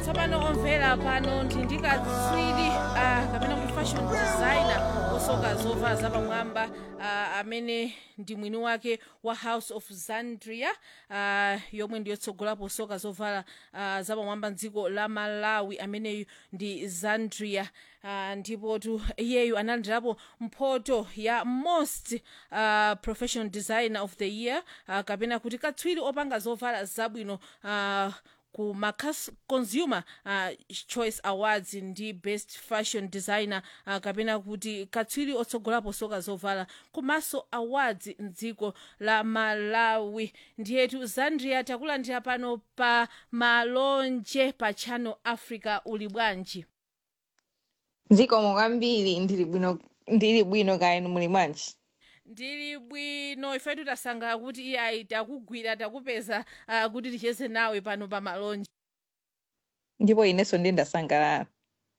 tsopano omvera pano ndi ndikatswiri uh, kapena kuti fashion designer osoka zovala zapamwamba uh, amene ndi mwini wake wa house of zandria uh, yomwe ndiyotsogolapo soka zovala uh, zapamwamba mdziko la malawi ameneyu ndi zandria uh, ndipo tu iyeyu analandirapo mphoto ya most uh, professional designer of the year uh, kapena kuti katswiri opanga zovala zabwino uh, ku macas consumer uh, choice awards ndi best fashion designer uh, kapena kuti katswiri otsogolapo soka zovala komanso awards mdziko la malawi ndiyetu zandria takulandira pano pa malonje pa channel africa uli bwanji zikomo kwambiri ndili bwino ndili bwino kaya inu muli bwanji ndili bwino ifetu tasangalala kuti iye ayi takugwira takupeza uh, kuti ticheze nawe pano pa malonje ndipo inenso ndiye ndasangalala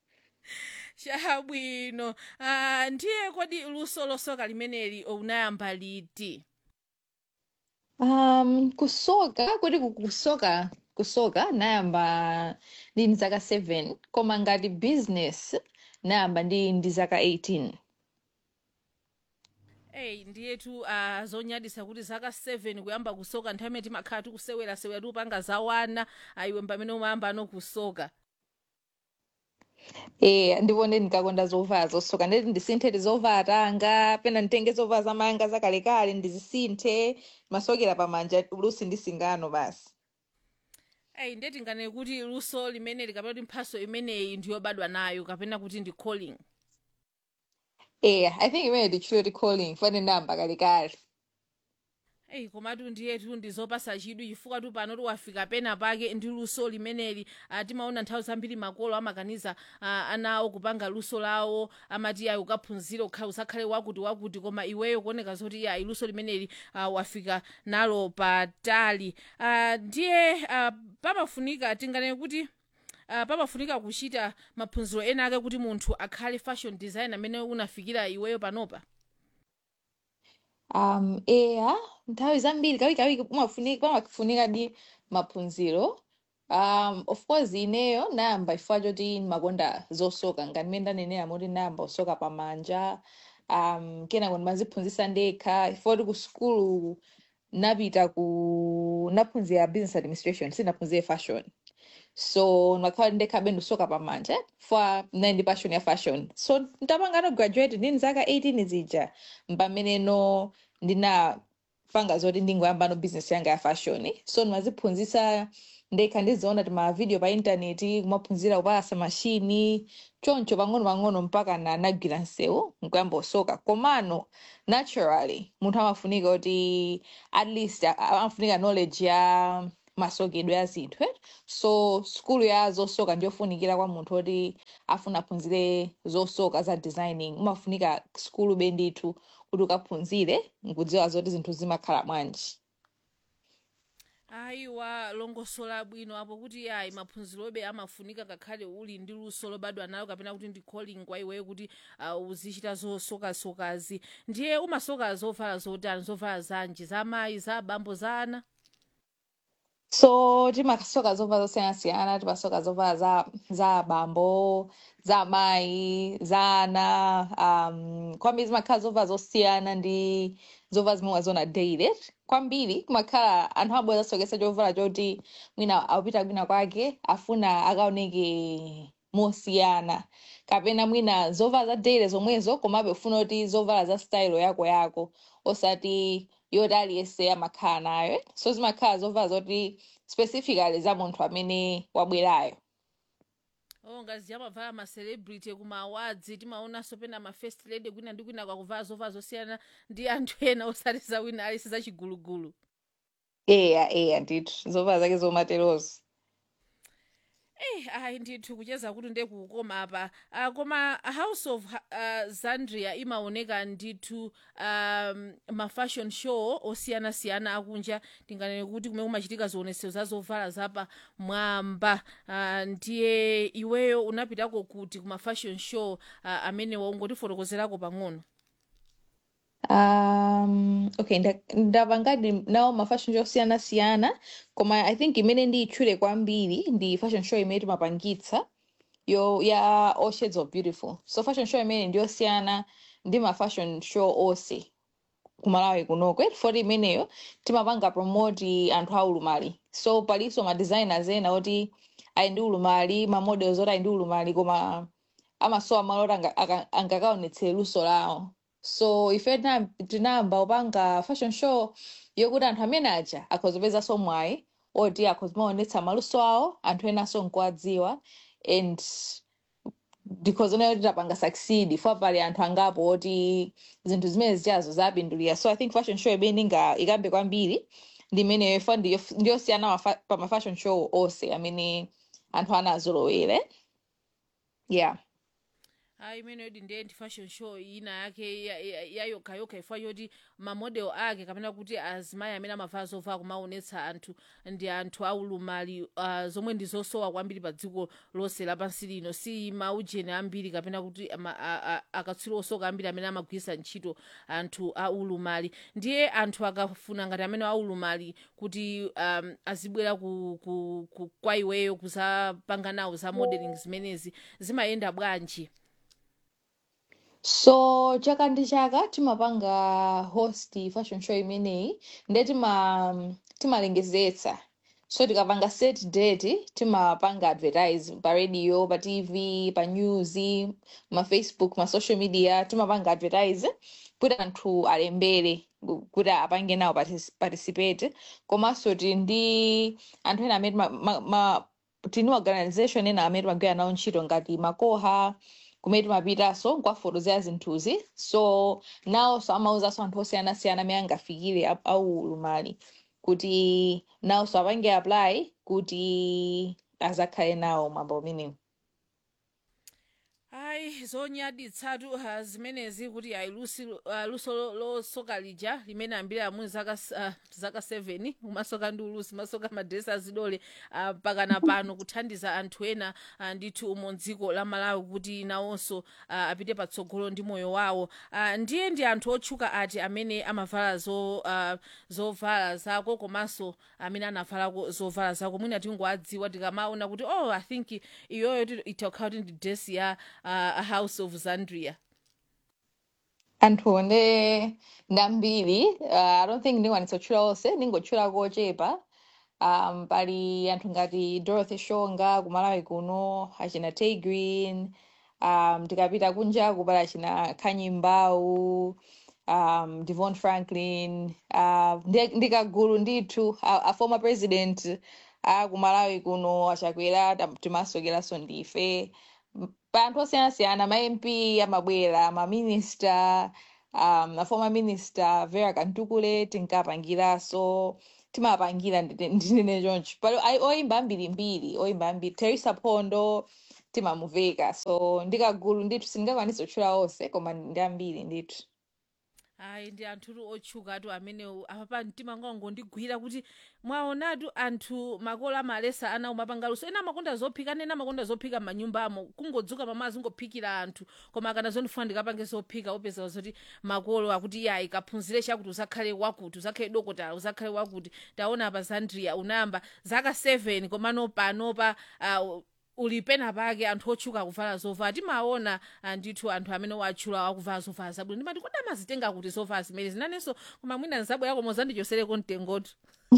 chabwino uh, ndiye kodi luso losoka limeneli unayamba liti um kusoka kuti ku- kusoka kusoka nayamba ndi ndi zaka 7 koma ngati business nayamba ndi ndi zaka 18 eyi ndiyetu uh, zonyadisa kuti zaka 7 kuyamba kusoka nthawi imene timakhala tikusewera-sewera tikupanga zawana ayiwe pamene umayamba ano kusoka eh ndipo ndi ndikakonda zovala zosoka ndeti ndisinthe zovala tanga pena nditenge zovala zamayanga zakalekale ndizisinthe masokera pamanja lusi ndi singano basi eyi ndiye tinganene kuti luso limeneli kapena kuti mphaso imeneyi ndiyobadwa nayo kapena kuti ndi calling eh i think imene ndichilo ti calling fane namba kalekale eyi komatu ndiyetu ndizopasa chidwi chifukwa tu pano tiwafika pena pake ndi luso limeneli uh, timaona nthawi zambiri makolo amakaniza uh, ana awo kupanga luso lawo amati ayi ukaphunzire ukha- usakhale wakuti wakuti koma iweyo kuoneka zoti ayi luso limeneli uh, wafika nalo patali uh, ndiye uh, pamafunika tinganene kuti uh, pamafunika kuchita maphunziro ena ake kuti munthu akhale fashion designer amene unafikira iweyo panopa um eya nthawi zambiri kawikawiki pamafunika pamafunika di maphunziro um of course ineyo nayamba chifukwa choti ndimakonda zosoka ngati mmene ndanenera moti nayamba kusoka pamanja um kenako ndimaziphunzitsa ndekha chifukwa kuti ku sukulu napita ku naphunzira business administration sinaphunzire fashion so ndimakhala ndekhabe ndikusoka pamanja chifukwa ndinali ndi passion ya fashion so ndapanga no graduate ndini zaka 18 zija mpameneno ndinapanga zoti ndingoyamba no business yanga ya fashion so ndimaziphunzitsa ndekha ndiziona ti mavideo pa intaneti kumaphunzira kupalasa mashini choncho pang'ono-pang'ono mpaka na nagwira msewu nkuyamba kusoka komano naturally munthu amafunika kuti at least a- a- amafunika knowledge ya masokedwe ya zinthu eh? so skulu ya zosoka ndiyofunikira kwa munthu oti afuna aphunzire zosoka za designing umafunika skulu bendithu kuti ukaphunzire nkudziwa zoti zinthu zimakhala bwanji ayiwa longosola bwino apo kuti ayi maphunzirobe amafunika ngakhale uli ndi luso lobadwa nalo kapena kuti ndi calling kwa iweyo kuti uh, uzichita zosokasokazi ndiye umasoka zovala zotani zovala zanji za mayi za abambo za ana so timasoka zovala zosiyanasiyana timasoka zovala za za abambo za amayi za ana um, kwambiri zimakhala zovala zosiyana ndi zovala zimwe waziona daily kwambiri kumakhala anthu abwera zasokesa chovala choti mwina akupita kwina kwake afuna akaoneke mosiyana kapena mwina zovala za daily zomwezo komabe ufuna kuti zovala za style yako yako osati yoti aliyense amakhala nayo eh? so zimakhala zovala zoti specifically za munthu amene wabwerayo oh ngazi amavala ma celebrity kuma awards timaonanso pena ma first lady kwina ndi kwina kwakuvala zovala zosiyana ndi anthu ena osati za wina alisi zachigulugulu eya eya ndithu zovala zake zomaterozo Eh, ayi ndithu kucheza kuti ndiye kukoma apa uh, koma house of uh, zandria imaoneka ndithu um, ma fashion show osiyanasiyana akunja tinganene kuti kumene kumachitika zionetsero za zovala zapa mwamba uh, ndiye iweyo unapitako kuti kuma fashion show uh, amene waungotifotokozerako pang'ono Um, okay, nda- ndapangadi nawo ma fashion show osiyanasiyana koma I think imene ndiyitchule kwambiri ndi fashion show imene timapangitsa yo ya All Shades of Beautiful. So fashion show imene ndiyosiyana ndi ma fashion show onse kumalawi kunoko foti imeneyo timapanga promoti anthu aulumali so palinso ma designers ena oti ali ndi ulumali ma models oti ali ndi ulumali koma amasowa malo oti anga- aka- angakaonetsere luso lawo so ife tina- tinayamba kupanga fashion show yokuti anthu amene aja akhozipezanso mwayi oti akhozimaonetsa maluso awo anthu enanso nkuwadziwa and because onayo titapanga succeed fo pali anthu angapo oti zinthu zimene zichazo zapindulira so i think fashion show imene inga ikambe kwambiri ndi imeneyo ifa ndiyo- ndiyosiyana mafa- pa ma fashion show onse amene anthu anazolowere yeah ayi imene yoti ndiye ndi fashion show ina yake ya- ya- yayokhayokha ifwa yoti mamodel ake kapena kuti azimayi amene amavala zovala kumaonetsa anthu ndi anthu aulumali uh, zomwe ndi zosowa kwambiri pa dziko lonse lapansi lino si maujeni ambiri kapena kuti ama- a- a- akatswiri osoka ambiri amene amagwiritsa ntchito anthu aulumali ndiye anthu akafuna ngati amene aulumali kuti um, azibwera ku, ku, ku, kwa iweyo kuzapanga nawo za modeling zimenezi zimayenda bwanji so chaka ndi chaka timapanga host fashion show imeneyi ndiye tima timalengezetsa so tikapanga set date timapanga advertise pa radio pa tv pa news ma facebook ma social media timapanga advertise kuti anthu alembere ku- kuti apange nawo partic- participate komanso tili ndi anthu ena amene ma, ma, ma, tini organization ena amene timagwira nawo ntchito ngati makoha kumene timapitanso kukafotokozera zinthuzi so nawonso amauzanso anthu osiyanasiyana amene angafikire au aulumali kuti nawonso apange apply kuti azakhale nawo mwambo umenewu ayi zonyaditsatu uh, zimenezi kuti ayi lusi uh, luso lo- losoka lija limene ambiri amuni zaka s- uh, zaka 7 umasoka ndi ulusi masoka madresi azidole uh, pakana pano kuthandiza anthu ena uh, ndithu umo mdziko la malawi kuti nawonso uh, apite patsogolo ndi moyo wawo uh, ndiye ndi anthu otchuka ati amene amavala zo, uh, zovala zako komanso amene anavalako zovala zako mwina tingowadziwa tikamaona kuti oh i think iyoyo itakhala kuti ndi dress ya uh, a house of zandria anthu ndi ndi ambiri uh, i don't think ndingakwanitsa kutchula onse ndingotchula kochepa um, pali anthu ngati dorothy shonga kumalawi kuno achina tay green um, tikapita kunjaku pali achina khanyi mbau um, devon franklin uh, ndi- ndikagulu ndithu a, a former president a kumalawi kuno achakwera tam- timasokeranso ndife M- pa anthu osiyanasiyana ma mp amabwera ma minister um, a former minister vera kantukule tinkapangiranso timapangira ndine ndine choncho pali ai- oyimba ambirimbiri oyimba ambiri teresa phondo timamuveka so ndikagulu ndithu sindingakwanisa kutchula onse koma ndi ambiri ndithu ayi ndi anthu otchukatu amenewo apapa mtima ngondigwira kuti mwaonatu anthu makolo amalesa ana umapangaluso ena amakonda zophika ena amakonda zophika m'manyumbamo kungodzuka mamazi ngophikira anthu koma akana zondifuna ndikapange zophika opeza zoti makolo akuti iye ayi kaphunzire chakuti uzakhale wakuti uzakhale dokotala uzakhale wakuti taona apa zandria unayamba zaka 7 komano panopa uh, uli pena pake anthu otchuka kuvala zovala timaona ah, ndithu anthu amene watchula akuvala zovala zabwino ndimati kodi amazitenga kuti zovala zimene zinanenso koma mwina nzabwera koma uzandichosereko mtengotu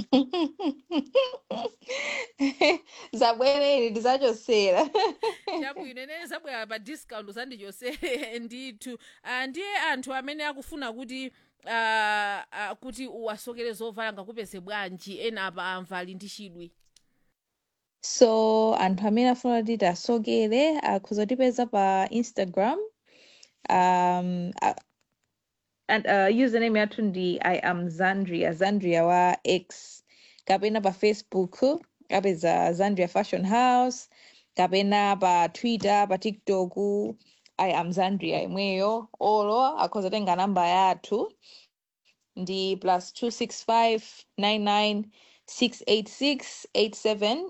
zabwereri tizachosera chabwino ine zabwera pa discount uzandichosere ndithu Ah, ndiye anthu amene akufuna kuti ah, ah, kuti uwasokere zovala ngakupeze bwanji ena apa amvali ndi chidwi so anthu amene afuna kuti tasokere akhoza kutipeza pa instagram um, uh, and uh, username yathu ndi i am zandria zandria wa x kapena pa facebook apeza zandria fashion house kapena pa twitter pa tiktok i am zandria imweyo olo akhoza tenga namba yathu ndi plus 265 99 686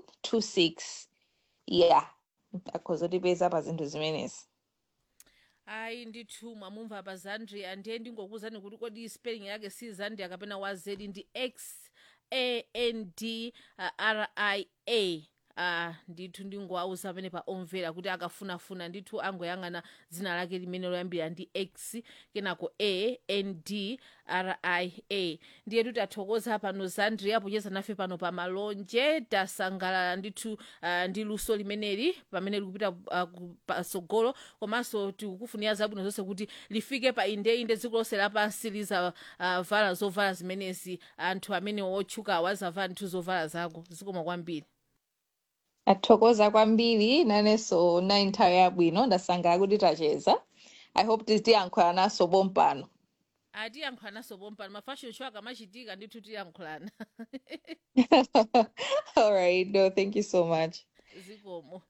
8726 yeah akhoza kutipeza pa zinthu zimenezi ayi ndithu mwamumva pa zandria ndiye ndingokuwuzani kuti kodi spelling yake si zandria kapena wazedi ndi x a n d uh, r i a uh, ndithu ndingowauza pamene pa omvera kuti akafunafuna ndithu angoyang'ana dzina lake limene loyambira ndi x kenako a n d r i a ndiye kuti athokoza pano zandria pocheza nafe pano pa malonje tasangalala ndithu uh, ndi luso limeneli pamene likupita uh, ku- patsogolo komanso tikukufunira zabwino zonse kuti lifike pa indeinde dziko lonse lapansi lizavala uh, zovala zimenezi anthu amene otchuka awazavala ndithu zovala zako zikoma kwambiri athokoza kwambiri nanenso na nthawi yabwino ndasangalala kuti tacheza i hope titiyankhula naso pompano atiyankhulanaso pompano mafashion show akamachitika ndithu tiyankhulana all right no thank you so much zikomo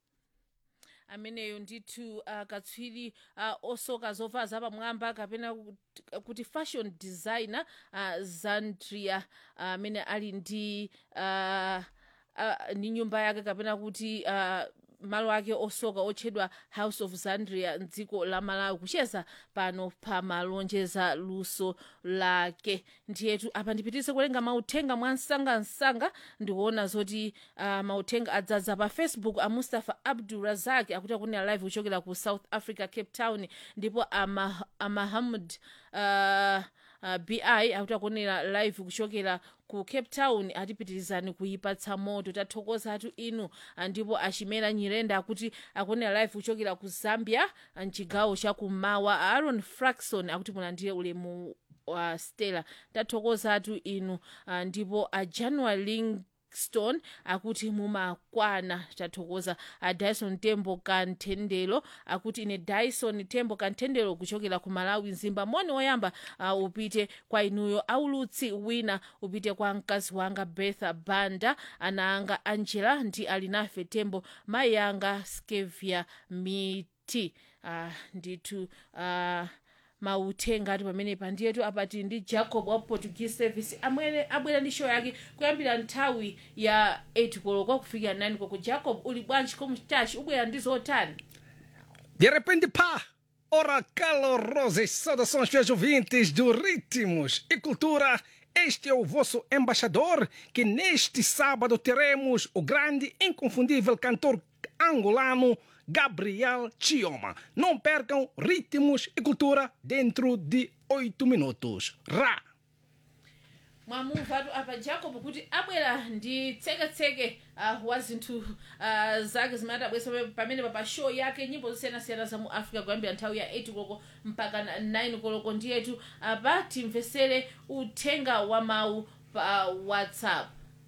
ameneyo ndithu uh, katswiri uh, osoka zovala zapamwamba kapena kuti- kuti fashion designer uh, zandria amene uh, ali ndi uh, uh, ndi nyumba yake kapena kuti uh, malo ake osoka otchedwa house of zandria mdziko la malawi kucheza pano pa malonjeza luso lake ndiyetu apa ndipitirize kuwerenga mauthenga mwa msangamsanga ndikuona zoti uh, mauthenga adzadza pa facebook a mustafa abdu razak akuti akunena live kuchokera ku south africa cape town ndipo ama, amahamud uh, uh, bi akuti akunena live kuchokera ku cape town atipitirizani kuyipatsa moto tathokoza atu inu ah, ndipo achimera nyirenda akuti akunena live kuchokera ku zambia ah, mchigawo chakummawa aaron fraxon akuti mulandire ulemu wa stella tathokoza atu inu ah, ndipo a january lingston akuti mumakwana tathokoza a dyson tembo kanthendelo akuti ine dyson tembo kanthendelo kuchokera ku malawi mzimba moni woyamba uh, upite kwa inuyo aulutsi wina upite kwa mkazi wanga bertha banda ana anga angela ndi alinafe tembo mayi anga skevia miti uh, ndithu uh, mauthenga ati pamenepa ndiyetu apati ndi jacob wa portuguese service amwene abwera ndi show yake kuyambira nthawi ya 8 koloko kufikira 9 koloko jacob uli bwanji komstachi ubwera ndi zotani De repente, pá! Ora, calorosas saudações, fiéis ouvintes do Ritmos e Cultura. Este é o vosso embaixador, que neste sábado teremos o grande, inconfundível cantor angolano Gabriel Chioma. Não percam Ritmos e Cultura dentro de oito minutos. Ra! mwamumvatu apa jacob kuti abwera ndi tseketseke uh, wa zinthu uh, zake zimene atabwesa pamene pa show yake nyimbo zosiyanasiyana za mu africa kuyambira nthawi ya 8 koloko mpaka na 9 koloko ndiyetu apa timvesere uthenga wa mawu pa whatsapp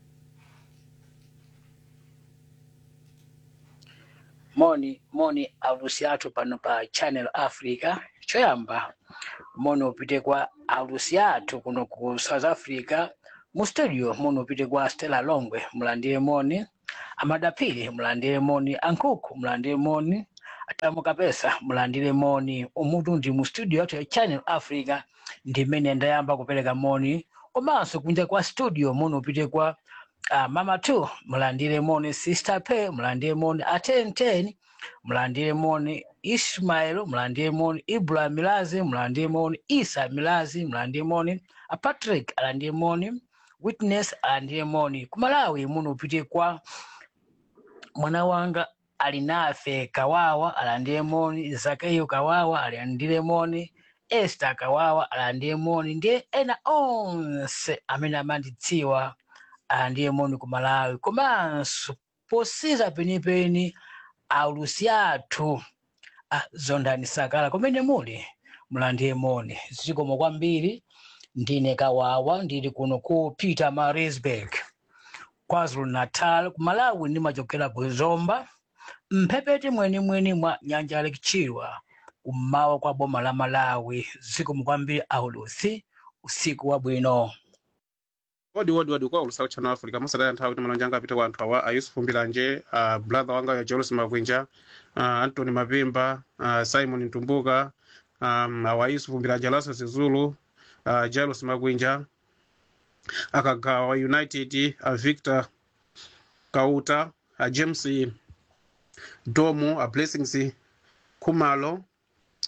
moni moni aulusi athu pano pa channel africa choyamba moni upite kwa aulusi athu kuno ku south africa mu studio moni upite kwa stella longwe mulandire moni amadapiri mulandire moni ankhuku mulandire moni atamu kapesa mulandire moni umutu ndi mu studio yathu ya channel africa ndimene ndayamba kupereka moni komanso kunja kwa studio moni upite kwa uh, mama two mulandire moni sister pay mulandire moni atenten mulandire moni ismail mulandire moni ibrahim milazi mulandire moni isa milazi mulandire moni a patrick alandire moni witness alandire moni kumalawi muno upite kwa mwana wanga alinafe kawawa alandire moni zakayo kawawa alandire moni esther kawawa alandire moni ndiye ena onse amene amandidziwa alandire moni ku malawi komanso posiza penipeni aulusi athu a zondani sakala kumene muli mulandire moni zikomo kwambiri ndine kawawa ndili kuno ku peter marisburg kwazulu natal ku malawi ndimachokera ku zomba mphepete mwenimweni mwa nyanja lake chilwa kummawa kwa boma la malawi zikomo kwambiri aulusi usiku wabwino wodi wodi wodi kwa ulusa uchano africa musadaya nthawi kuti malonje anga apite kwa anthu awa ayusufu mbilanje uh, brother wanga ya jerusi magwinja uh, antony mapimba uh, simon ntumbuka um, awa yusufu mbilanje alaso zizulu uh, jairus magwinja akagawa united uh, victor kauta uh, james domo uh, blessings khumalo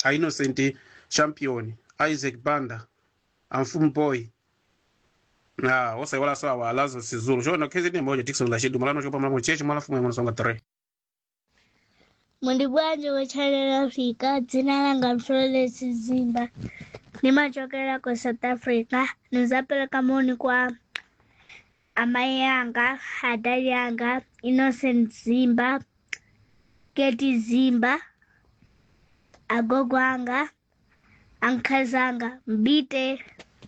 a innocent champion isaac banda amfumu boy na osaiwala sawa alazo sizulu chona khezi ni moja tikson la shidu malano chopa mlamu chechi mwala fumu mwana songa tare Mundi bwanji wa Channel Africa, dzina langa Florence Zimba. Nimachokera kwa South Africa. Nizapeleka moni kwa amai yanga, adali yanga, Innocent Zimba, Keti Zimba, agogo anga, ankazi anga, Mbite.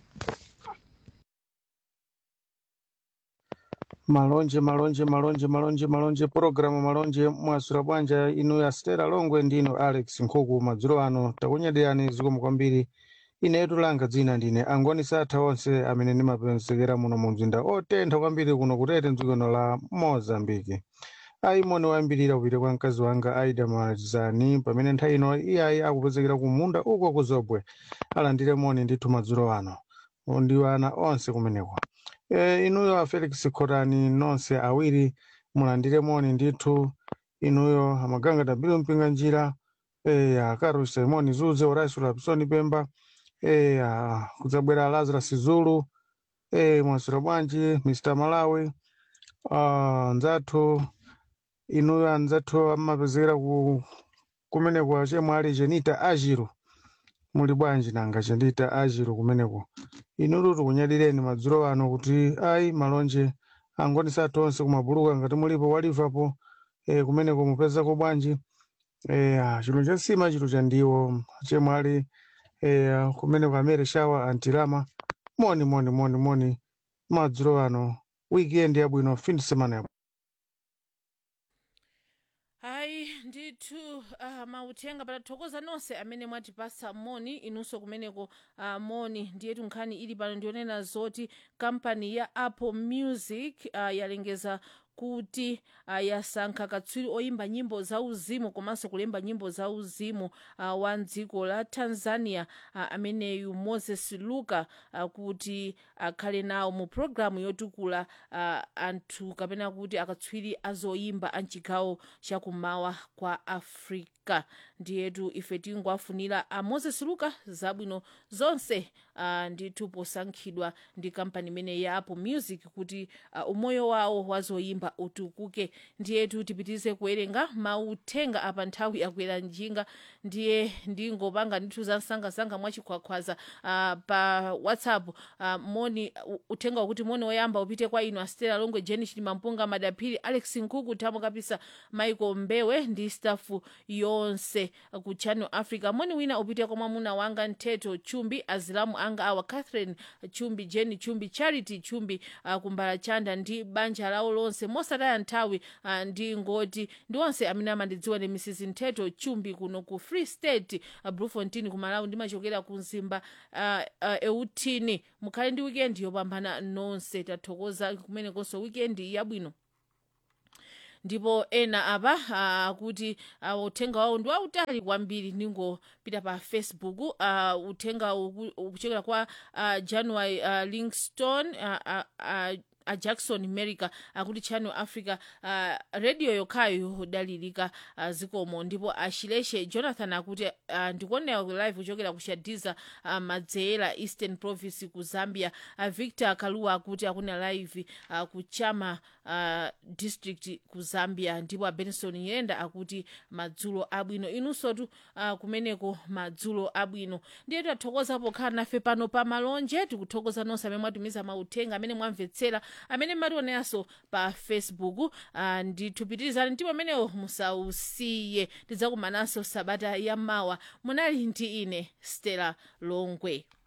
malonje malonje malonje malonje malonje purogiramu malonje mwasura bwanja inu ya stera longwe ndino alex nkhuku madzulo ano takunyadirani zikomo kwambiri inetu langa dzina ndine angoni satha onse amene ndimapezekera muno mu mzinda otentha kwambiri kuno kutete mdzikono la mozambiki ayi moni wayambirira kupita kwa mkazi wanga aida mazani pamene nthawi ino iyayi akupezekera ku munda uko ku zobwe alandire moni ndithu madzulo ano ndi ana onse kumeneko e, inuyo a felix khotani nonse awiri mulandire moni ndithu inuyo amaganga dabiro mpinga njira e, akaru simoni zuze horacio lapsoni pemba e, a, kudzabwera lazarus zulu e, mwasira bwanji mr malawi uh, nzathu inuyo anzathu amapezekera ku kumeneko chemwe ali chenita ajiru muli bwanji nanga chenita ajiru kumeneko inutu tikunyadileni madzulo ano kuti ayi malonje angoni sathu onse kumabuluka ngati mulipo walivapo e, kumeneko mupezako bwanji e, ah, chinthu cha nsima chinthu cha ndiwo chemwe ali e, kumeneko amere shawa antilama moni moni moni moni madzulo ano weekend yabwino fin de semana yabwino hayi ndithu uh, mauthenga patathokoza nonse amene mwatipasa moni inunso kumeneko uh, moni ndiyetu nkhani ili pano ndionena zoti kampani ya apple music uh, yalengeza kuti uh, yasankha katswiri oyimba nyimbo za uzimu komanso kulemba nyimbo za uzimu uh, wa dziko la tanzania uh, ameneyu moses luka uh, kuti akhale nawo mu programu yotukula uh, anthu kapena kuti akatswiri azoyimba a mchigawo chakumawa kwa africa ndiyetu ife tingoafunira a moses luka zabwino zonse uh, ndithu posankhidwa ndi kampani imene ya apple music kuti uh, umoyo wawo wazoyimba utukuke ndiyetu tipitirize kuwerenga mauthenga apa nthawi yakwera njinga ndiye ndingopanga ndithu za msangasanga mwachikhwakhwaza uh, pa whatsapp uh, moni u- uthenga wakuti moni woyamba upite kwa inu astela longwe jeni chilimampunga madaphiri alex nkuku thamo kapisa michael mbewe ndi stafu yonse ku channel africa moni wina upite kwa mwamuna wanga ntheto chumbi azilamu anga awa catherine chumbi jeni chumbi charity chumbi uh, kumbala chanda ndi banja lawo lonse mosataya nthawi uh, ndi ngoti ndi onse amene amandidziwa ndi mrs ntheto chumbi kuno ku free state uh, blufontin ku malawi ndimachokera ku mzimba uh, uh, eutini mukhale ndi wikendi yopambana nonse tathokoza kumenekonso wikendi yabwino ndipo ena apa akuti uh, uthenga wawo ndi wautali kwambiri ningopita pa facebook uh, uthenga uku- ukuchokera kwa uh, january uh, lingston uh, uh, uh, a jackson america akuti channel africa uh, radio yokhayo yodalirika uh, zikomo ndipo ashileshe jonathan akuti uh, ndikuonera ku live kuchokera ku shadiza uh, madzeera eastern province ku zambia uh, victor kaluwa akuti akuna live uh, ku chama uh, district ku zambia ndipo a benson yenda akuti madzulo abwino inunsotu uh, kumeneko madzulo abwino ndiye tathokoza pokhala nafe pano pa malonje tikuthokoza nonse amene mwatumiza mauthenga amene mwamvetsera amene mmationeranso pa facebook uh, nditupitirizani ndipo amenewo musausiye tidzakumananso sabata yamawa munali ndi ine stella longwe